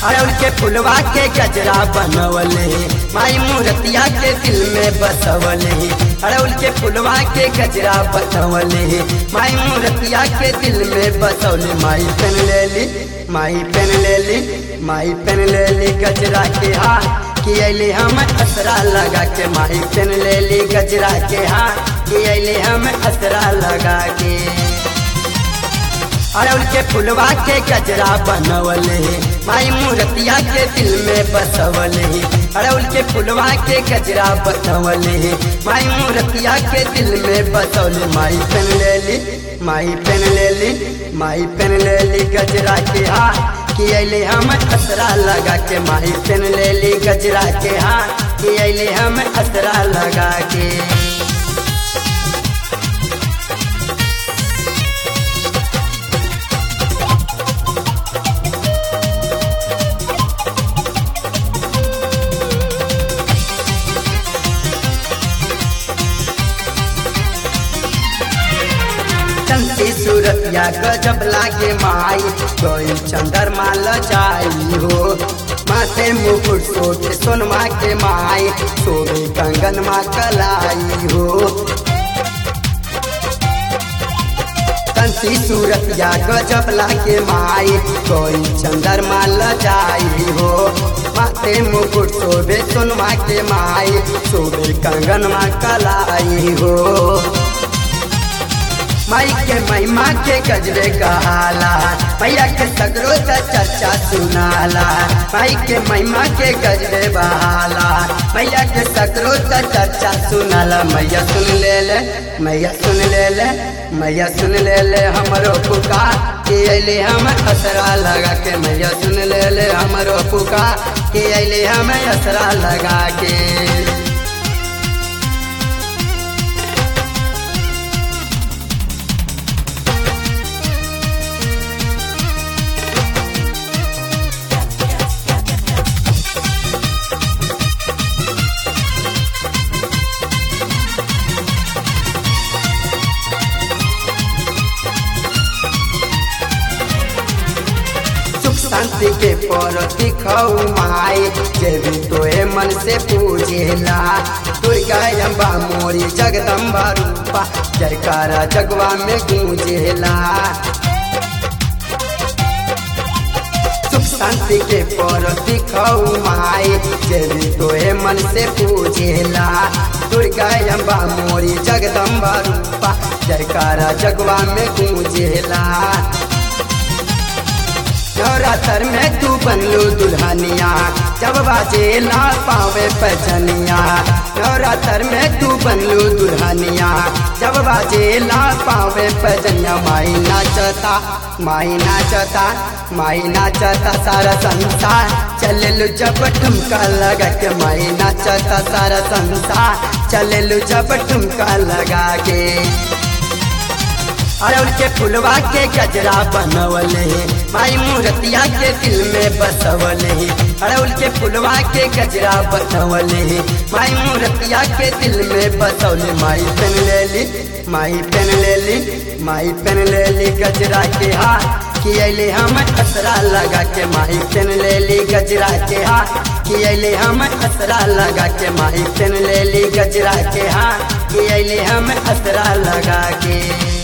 अड़उल के फुलवा के गजरा बनवले माई मूर्तिया के दिल में बसवले अड़उल के फुलवा के गजरा बनवले माई मूर्तिया के दिल में बसवले माई पेन ले ली माई पेन ले ली माई पेन ले ली गजरा के हाथ कि अले हम असरा लगा के माई पेन ले ली गजरा के हाथ कि अले हम असरा लगा के अड़उल के फुलवा के गजरा बनवले माई मूर्तिया के दिल में बसवले अड़उल के फुलवा के गजरा बनवले माई मूर्तिया के दिल में बसवले माई पेन ले ली माई पेन ले ली माई पेन ले ली गजरा के हाथ कि अले हम असरा लगा के माई पेन ले ली गजरा के हाथ कि अले हम असरा लगा के चंदी सूरतिया गजब लागे माई कोई चंद्रमा लजाई हो माथे मुकुट सोटे सोनमा के माई सोबे कंगन मा कलाई हो चंदी सूरतिया गजब लागे माई कोई चंद्रमा लजाई हो माथे मुकुट सोबे सोनमा के माई सोबे कंगन मा कलाई हो माई के महिमा के गजरे कहाला भैया के सगरो से चर्चा सुनाला माई के महिमा के गजरे बहाला भैया के सगरो से चर्चा सुनाला मैया सुन ले ले मैया सुन ले ले मैया सुन ले ले हमरो पुकार के अले हम असरा लगा के मैया सुन ले ले हमरो पुकार के अले हम असरा लगा के सुख शांति के परति खऊ माई देवी तोहे मन से पूजेला दुर्गा अम्बा मोरी जगदम्बा रूपा जयकारा जगवा में गूंजेला सुख शांति के परति खऊ माई देवी तोहे मन से पूजेला दुर्गा अम्बा मोरी जगदम्बा रूपा जयकारा जगवा में गूंजेला नवरात्र में तू बनलू दुल्हनिया जब बाजे ना पावे पजनिया नवरात्र में तू बनलू दुल्हनिया जब बाजे ना पावे पजनिया माई नाचता माई नाचता माई नाचता सारा संसार चले जब ठुमका लगा के माई नाचता सारा संसार चले जब ठुमका लगा के अड़उल के फुलवा के गजरा बनवले माई मूर्तिया के दिल में बसवले अड़उल के फुलवा के गजरा बनवले माई मूर्तिया के दिल में बसवले माई पेन ले ली माई पेन ले ली माई पेन ले ली गजरा के हाथ कि अले हम असरा लगा के माई पेन ले ली गजरा के हाथ कि अले हम असरा लगा के माई पेन ले ली गजरा के हाथ कि अले हम असरा लगा के